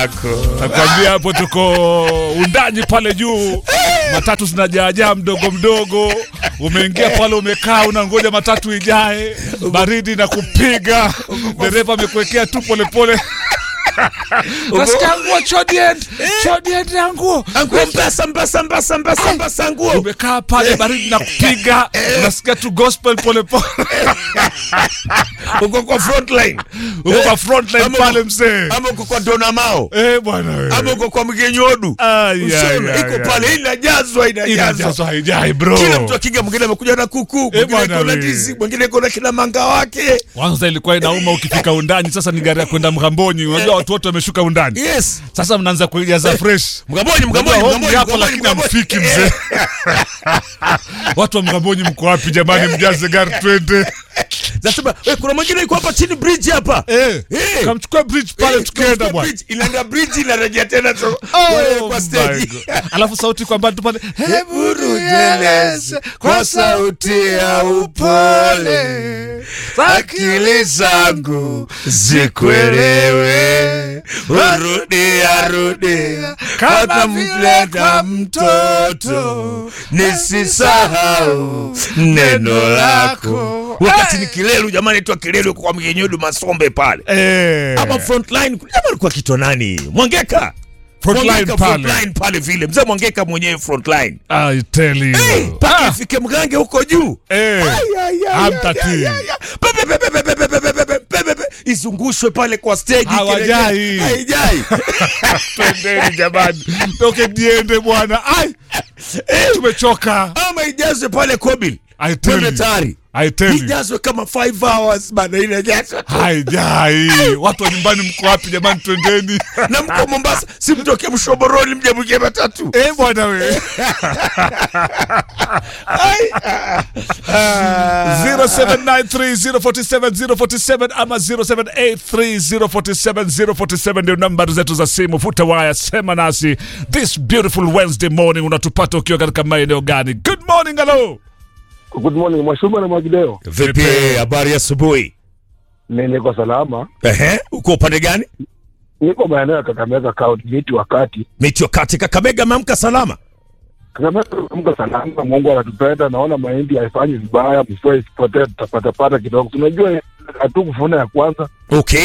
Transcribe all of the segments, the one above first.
lako. Nakwambia hapo tuko undani pale juu, matatu zinajaajaa mdogo mdogo. Umeingia pale, umekaa unangoja matatu ijae, baridi na kupiga, dereva amekuwekea tu polepole. Nasikia nguo chodient, chodient ya nguo. Anguo mbasa mbasa mbasa mbasa mbasa nguo. Umekaa pale, baridi na kupiga, unasikia tu gospel polepole, Uko kwa front line. uko kwa front line Ama- pale mzee. Ama uko kwa Dona Mao. Eh bwana wewe. Ama uko kwa Mgenyodu. Ai, Usiona ai, iko ai, pale inajazwa inajazwa. Inajazwa haijai bro. Kila mtu akija, mwingine amekuja na kuku, mwingine bwana iko na we. ndizi, mwingine iko na kina manga wake. Kwanza ilikuwa inauma ukifika undani, sasa ni gari ya kwenda Mghamboni. Unajua watu wote wameshuka undani, Yes. sasa mnaanza kuijaza fresh. Mgamboni, Mgamboni, Unajua home Mgamboni, hapo, Mgamboni, lakini Mgamboni. hamfiki mzee. Watu wa Mghamboni mko wapi jamani? Mjaze gari twende. Nasema, eh, kuna mwingine yuko hapa chini bridge hapa. Eh, Eh. kamchukua bridge pale Eh, tukienda kwa bwana. bridge, Inaenda bridge inarejea tena tu- Oh kwa my stage. God. Alafu sauti kwa mbali tu pale, Hebu tujeleze kwa sauti ya upole, akili zangu zikuelewe, urudia rudia kama mleta mtoto, nisisahau neno lako. Wakati ni Kilelu, jamani, itwa Kilelu yuko kwa Mgenyodu Masombe pale eh, ama frontline, jamaa alikuwa kitwa nani? Mwangeka Frontline Mwangeka, pale. frontline pale vile mzee Mwangeka mwenyewe frontline I tell you. Hey, mpaka Ah, ifike mgange huko juu eh, Ay, ay, ay, Hamtati. ay, ay, ay. Pe, pe, pe, pe, pe, pe, pe, pe, pe, pe, pe, pe, pe. izungushwe pale kwa stage Hawajai. kirejea. haijai twendeni jamani, toke diende bwana. Ai, tumechoka. ama ijazwe pale kobil I tell twende you. tayari I tell you. ijazwe kama 5 hours bana inajazwa haijai watu wa nyumbani mko wapi jamani twendeni na mko Mombasa si mtoke Mshoboroni mje mje matatu Eh bwana we Ai, ah, ah. 0793047047 ama 0783047047 ndio nambari zetu za simu futa waya sema nasi this beautiful wednesday morning unatupata ukiwa katika maeneo gani good morning hello Good morning Mwashuma na Mwagideo. vipi habari ya asubuhi Ni niko salama. ehe uko upande gani Niko maeneo ya Kakamega County, miti wakati. miti wakati Kakamega ameamka salama Kakamega mko salama, Mungu anatupenda. Naona mahindi haifanyi vibaya, mvua isipotee, tutapata pata kidogo. Tunajua hatukufuna ya kwanza. okay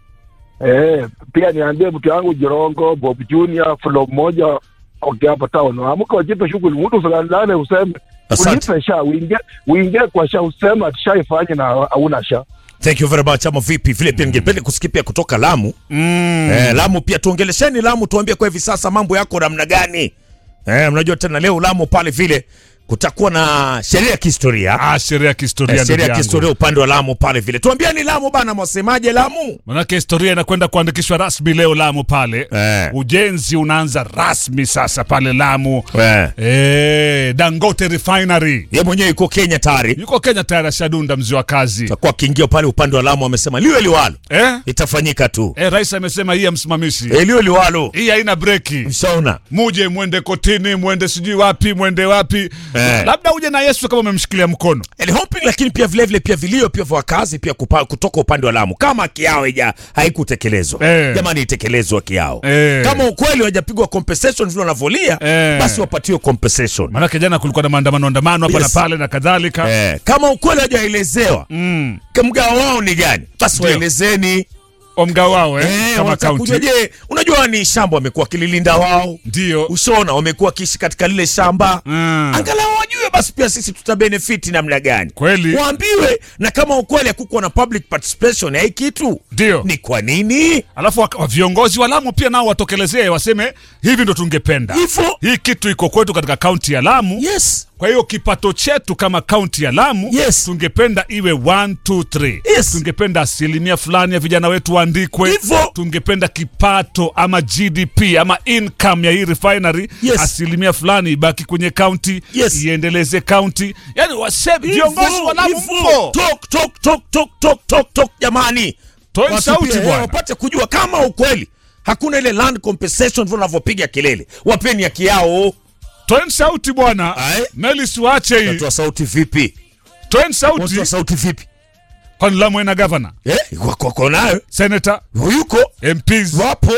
Eh, pia niambie mtu yangu Jirongo, Bob Junior, Flo mmoja okay, hapo town. Amka wajipe shughuli, mtu usilalane useme Asante. ulipe sha, uingie uingie kwa sha useme atishaifanye na hauna sha. thank you very much ama vipi vile pia ningependa kusikia pia kutoka Lamu mm. Eh, Lamu pia tuongelesheni Lamu, tuambie kwa hivi sasa mambo yako namna gani? Eh, mnajua tena leo Lamu pale vile kutakuwa na sherehe ya kihistoria ah, sherehe ya kihistoria eh, ndugu sherehe ya yangu. kihistoria upande wa Lamu pale vile. Tuambieni Lamu bana, mwasemaje Lamu? manake historia inakwenda kuandikishwa rasmi leo Lamu pale Eh. ujenzi unaanza rasmi sasa pale Lamu Eh. eh, Dangote Refinery Ye mwenyewe yuko Kenya tayari, yuko Kenya tayari ashadunda mzi wa kazi takuwa akiingia pale upande wa Lamu, amesema liwe liwalo eh? itafanyika tu, Eh, rais amesema hii ya msimamishi eh, liwe liwalo. hii haina breki Mshaona muje mwende kotini mwende sijui wapi mwende wapi Eh. labda uje na Yesu kama umemshikilia mkono And hoping, lakini pia vile vile pia vilio pia vya wakazi pia kupa, kutoka upande wa Lamu kama kiao ija haikutekelezwa Eh. jamani, itekelezwe kiao Eh. kama ukweli hawajapigwa compensation vile wanavyolia Eh. basi wapatiwe compensation maanake jana kulikuwa na maandamano andamano hapa Yes. na pale na kadhalika eh. kama ukweli hawajaelezewa mm. mgao wao ni gani basi Ndio. waelezeni omgao wao eh, eh, kama wanataka kujua, kaunti je unajua ni shamba wamekuwa wakililinda wao ndio ushaona wamekuwa wakiishi katika lile shamba Mm. angalau wajue basi pia sisi tutabenefiti namna gani Kweli. waambiwe na kama ukweli hakukuwa na public participation ya hii kitu Ndio. ni kwa nini alafu wak- wa- viongozi wa Lamu pia nao watokelezee waseme hivi ndo tungependa Hivyo. hii kitu iko kwetu katika kaunti ya Lamu yes kwa hiyo kipato chetu kama kaunti ya Lamu Yes. tungependa iwe 1 2 3 Yes. tungependa asilimia fulani ya vijana wetu waandikwe Hivyo. tungependa kipato ama GDP ama income ya hii refinery Yes. asilimia fulani ibaki kwenye kaunti Yes. iendeleze kaunti yani waseme viongozi wa Lamu Hivyo. mpo Talk, talk, talk, talk, talk, talk, talk, jamani Toeni Watu sauti pia, eh, bwana. wapate kujua kama ukweli hakuna ile land compensation vile wanavyopiga kelele wapeni haki yao toeni sauti bwana Aye. meli siwache hii watoa sauti vipi toeni sauti watoa sauti vipi kwani Lamu ina gavana eh, wako wako nayo senator yuko MPs wapo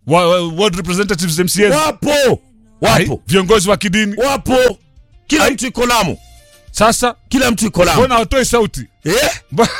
wa, wa, ward representatives MCAs wapo Ai, wapo viongozi wa kidini wapo kila Ai. mtu iko Lamu sasa kila mtu iko Lamu mbona watoi sauti eh?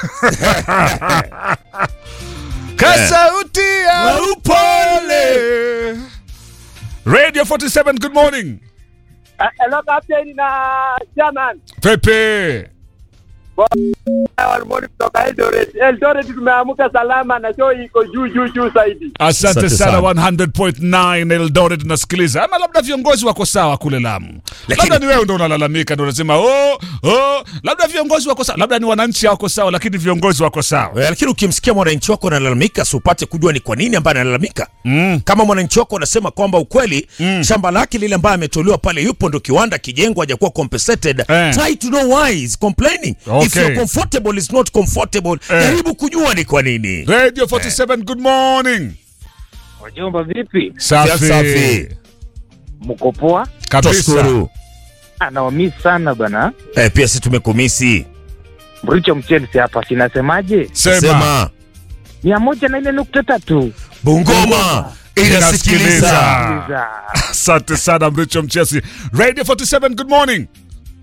ka sauti ya Wa upole radio 47 good morning Hello captain na chairman. pepe Walmoni kutoka Eldoret. Eldoret tumeamka salama na show iko juu juu juu zaidi. asante Asante sana sana. 100.9 eldoret nasikiliza ama labda viongozi wako sawa kule lamu Lakini- labda ni wewe ndo unalalamika ndo unasema oh, oh, labda viongozi wako sawa labda ni wananchi hawako sawa lakini viongozi wako sawa Eh, lakini ukimsikia mwananchi wako analalamika si upate kujua ni kwa nini ambaye analalamika mm. kama mwananchi wako anasema kwamba ukweli mm. shamba lake lile ambaye ametolewa pale yupo ndo kiwanda kijengwa hajakuwa compensated Eh. try to know why he's complaining if Okay. you're comfortable is not comfortable Eh. jaribu kujua ni kwa nini radio 47 good morning Wajomba vipi? safi, Safi. Mko poa? kabisa Toshukuru. Anaomi sana bana. eh, pia si tumekumisi Mricho Mchelsi hapa sinasemaje? sema, sema mia moja na nne nukta tatu. bungoma Inasikiliza. inasikiliza Iza. asante sana mricho mchesi radio 47 good morning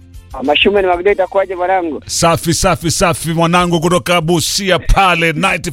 Mashume ni Magdalena itakuwaje mwanangu? safi safi safi mwanangu kutoka busia pale